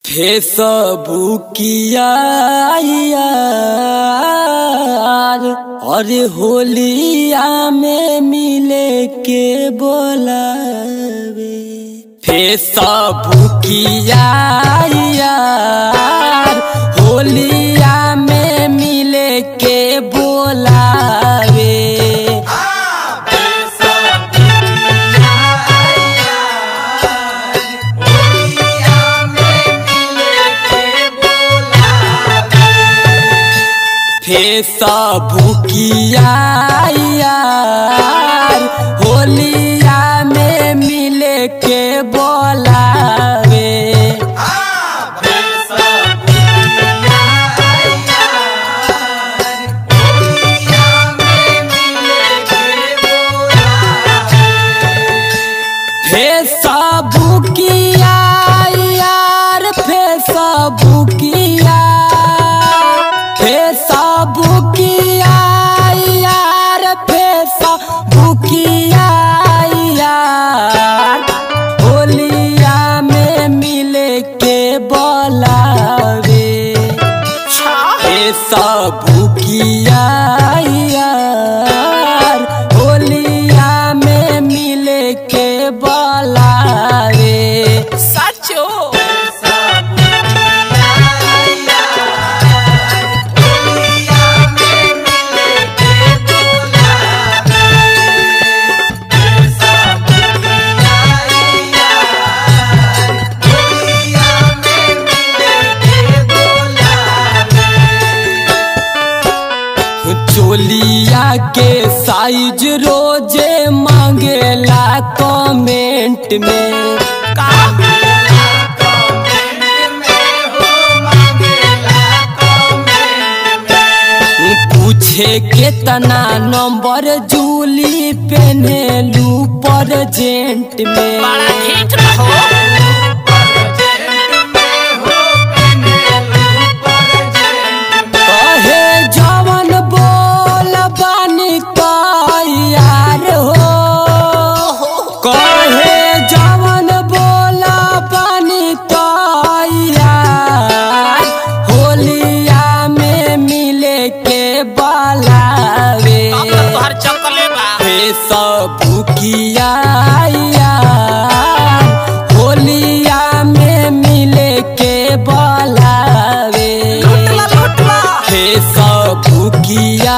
फेसबुकिया यार अरे होलिया में मिले के बोलावे फेसबुकिया यार होलिया में मिले के बोलावे फेसबुकिया यार होलिया में मिले के बोलावे फेसबुकिया यार फेसबुकिया फेसबुकिया यार फेसबुकिया यार होलिया में मिले के बोलावे फेसबुकिया यार होलिया में मिले के बोलावे साचो चोलिया के साइज रोजे मांगेला कमेंट में पूछे केतना नंबर जूली पेनेलू परजेंट में बड़ा ढीठ रहो कहे जवन बोल बानी यार हो कहे जवन बोल बानी यार होलिया में मिले के बलावे अब तो तोहर चकले बा फेसबुकिया यार होलिया में मिले के बलावे लुटला लुटला फेसबुकिया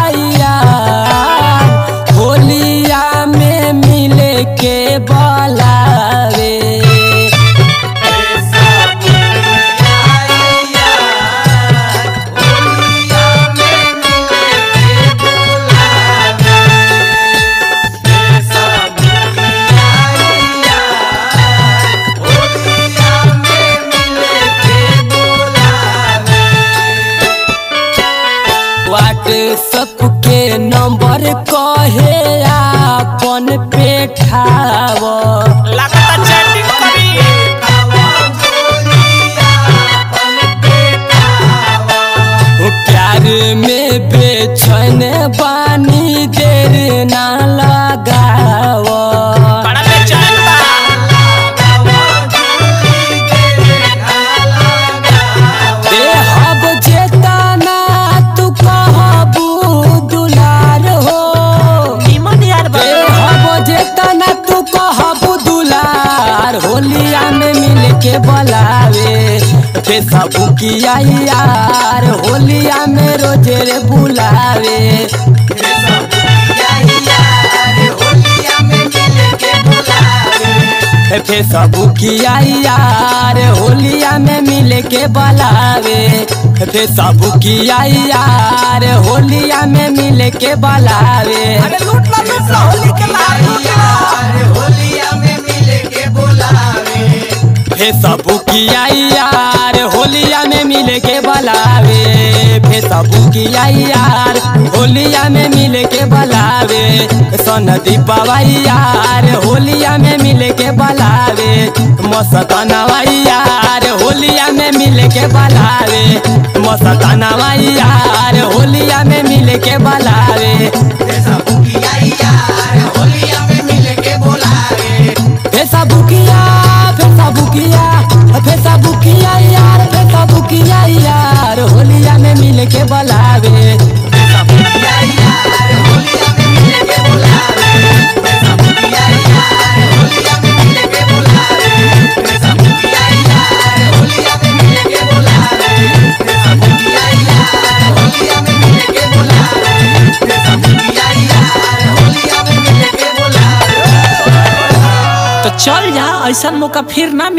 यार होलिया में मिले के बोलावे व्हाट्सअप के नंबर कहे आपन पेठाव लगता चैटिंग करी प्यार में बेचैन बानी देर ना लगाव बड़ा बेचैन बा देहब जेतना तू कहबू दुलार हो निमन यार बा देहब जेतना तू कहबू दुलार होलिया में मिल के बोलावे फेसबुकिया यार होलिया में रोजे रे बुलावे फेसबुकिया यार होलिया में मिल के बोलावे फेसबुकिया यार होलिया में मिल के बोलावे अरे लुटला लुटला होली के लाल लुटला फेसबुकिया यार होलिया में मिल के बोलावे फेसबुकिया यार होलिया में मिल के बोलावे सन दीपावा यार होलिया में मिल के बोलावे मस्तनवा यार होलिया में मिल के बोलावे मस्तनवा यार होलिया में मिल के बोलावे फेसबुकिया यार होलिया में मिल के बोलावे फेसबुकिया फेसबुकिया फेसबुकिया बुलावे समुखिया यार होलिया में मिले के बुलावे समुखिया यार होलिया में मिले के बुलावे समुखिया यार होलिया में मिले के बुलावे समुखिया यार होलिया में मिले के बुलावे समुखिया यार होलिया में मिले के बुलावे तो चल जा ऐसा मौका फिर ना